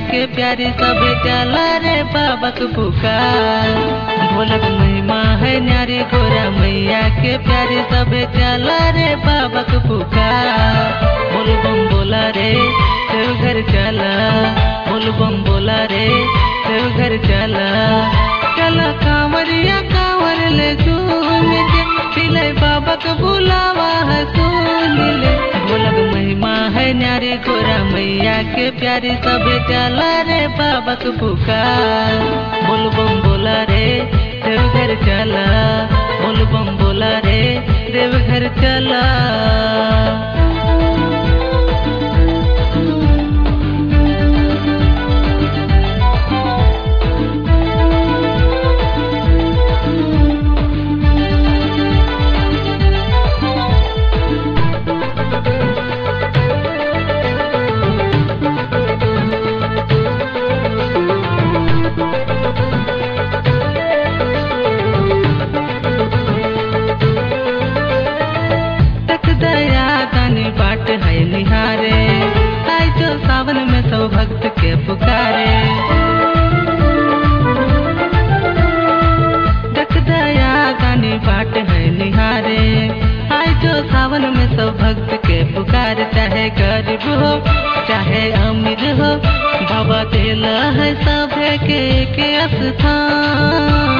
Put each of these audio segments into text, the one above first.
के प्यारी सब चला रे बाबक पुकार भोलक महिमा है न्यारी गोरा मैया के प्यारी सब चला रे बाबक पुकार बोल बम बोला रे देव घर चला बोल बम बोला रे देव घर चला चला कांवरिया कांवर ले झूम के पिले बाबक बुलावा है सुन ले भोलक महिमा है न्यारी गोरा मैया के प्यारी सब चला रे बाबक पुकार बोल बम बोला रे देव घर चला बोल बम बोला रे देव घर चला तक दया दानी बाट है निहारे आई जो सावन में सब भक्त के पुकारे तक दया दानी बाट है निहारे आई जो सावन में सब भक्त के पुकार चाहे गरीब हो चाहे अमीर हो बाबा दिला है सभे के के स्थान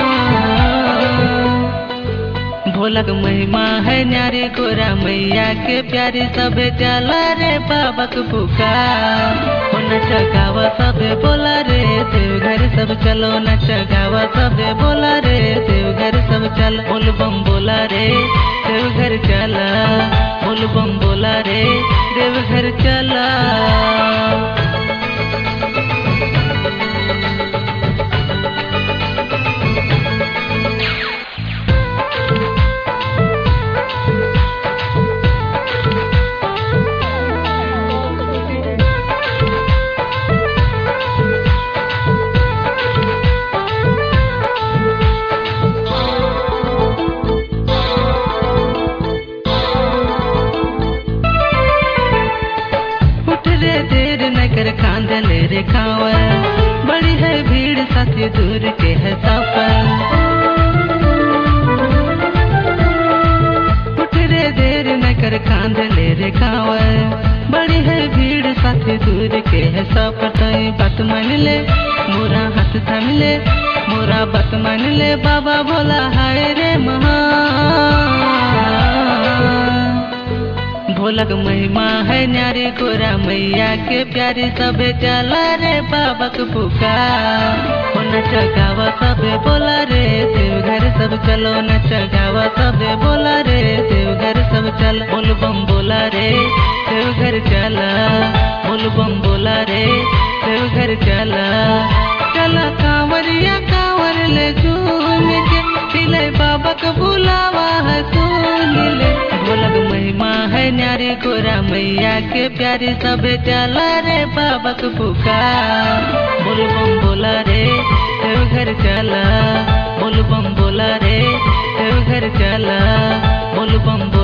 भोलक महिमा है न्यारी गोरा मैया के प्यारी सब चला रे बाबक पुकार हो नच गावा सब बोला रे देव घर सब चलो नच गावा सब बोला रे देव घर सब चल बोल बम बोला रे देव घर चला बोल बम बोला रे देव घर चला उठ रे देर न कर कांदल रे खावर बड़ी है भीड़ साथी दूर के है सफर उठ रे देर न कर कांदल रे खावर बड़ी है भीड़ साथी दूर के है सफर तई बात मान ले मोरा हाथ थाम ले मोरा बात मान ले बाबा बोला हाय रे महा भोलक महिमा है न्यारी गोरा मैया के प्यारी सब चला रे बाबक पुकार हो नच गावा सब बोला रे देव घर सब चलो नच गावा सब बोला रे देव घर सब चल बोल बम बोला रे देव घर चला बोल बम बोला रे देव घर चला चला कांवरिया कांवर ले झूम के दिले बाबक बुलावा है सुन ले भोलक महिमा है न्यारी गोरा मैया के प्यारी सब चला रे बाबक पुकार बोल बम बोला रे देव घर चला बोल बम बोला रे देव घर चला बोल बम